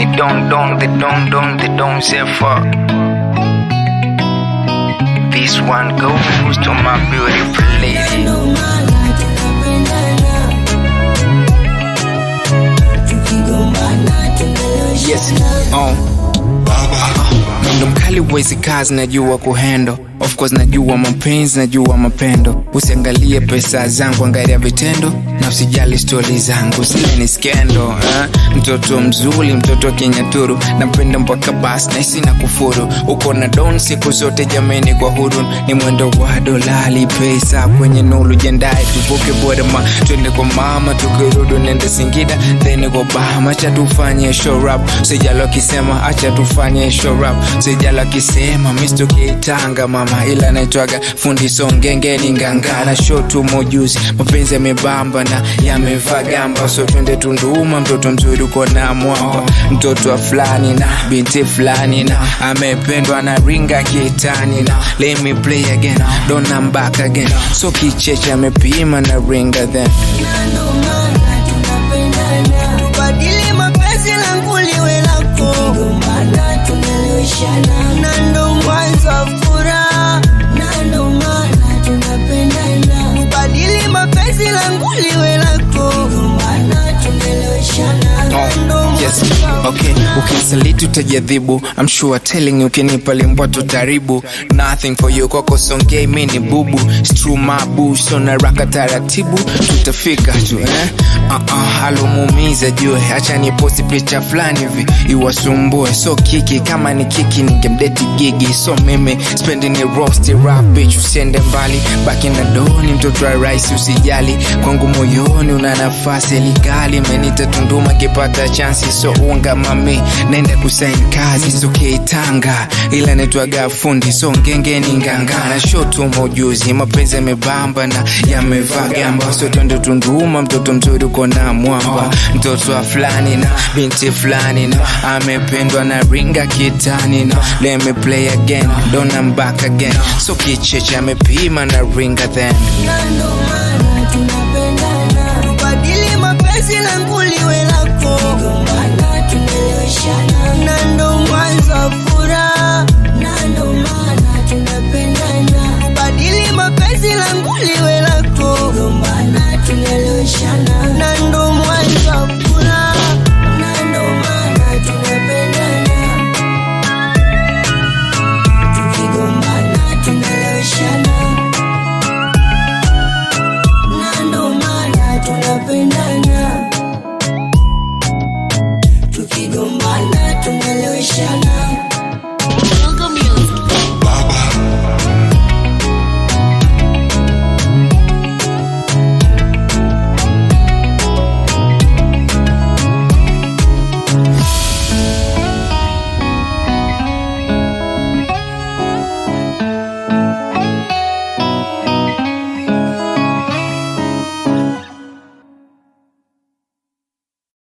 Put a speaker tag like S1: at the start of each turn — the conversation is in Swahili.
S1: me don't don't they don't don't they don't say fuck. This one goes to my beautiful lady.
S2: Ndo maana tunapendana. Tukigombana tunaloshana.
S1: Yes, oh. Mwendo mkali wezi kazi najua kuhendo of course najua mapenzi najua mapendo usiangalie pesa zangu angalia vitendo na usijali stori zangu zile ni skendo eh? mtoto mzuri mtoto kinyaturu napenda mpaka basi naisi na kufuru uko na don siku zote jameni kwa huru ni mwendo wa dolali pesa kwenye nulu jendae tuvuke bodama twende kwa mama tukirudu nende singida then kwa bahama acha tufanye show rap sijalo akisema acha tufanye show rap sijalo akisema misto kitanga mama ila naitwaga fundi songengeni ngangana show tu mojuzi mapenzi yamebamba na yamevaa gamba so twende tunduma mtoto mzuri uko na mwamba mtoto wa fulani na binti fulani na amependwa na ringa kitani na let me play again don't I'm back again so kicheche amepima na ringa then
S2: Na ndo maana tunapendana. Tubadili mapenzi langu liwe lako. Tukigombana tunaloshana. Na ndo mwanzo wa furaha. Na ndo maana tunapendana. Tubadili mapenzi langu liwe lako. Tukigombana tunaloshana. Na ndo
S1: Oh, yes,
S2: mwanzo wa
S1: okay.
S2: furaha.
S1: Ukisaliti utajadhibu I'm sure telling you ukinipa limbwa tutaribu Nothing for you kwako songei mi ni bubu Stru mabu so na raka taratibu tutafika tu eh? uh-uh, alomuumiza jue acha ni posti picha fulani hivi iwasumbue so kiki kama ni kiki ningemdeti gigi so mimi spendi ni rosti rap bitch usiende mbali baki na doni mtoto wa rais usijali kwangu moyoni una nafasi ligali menita tunduma kipata chansi so unga mami nenda kusain kazi so keitanga ila naitwaga fundi so ngengeni ngangana shotu mojuzi mapenzi yamebamba na yamevaa gamba so twende tunduma mtoto mzuri uko na mwamba mtoto wa fulani na binti fulani na amependwa na ringa kitani na let me play again don't I'm back again so kicheche amepima na ringa then
S2: Na ndo maana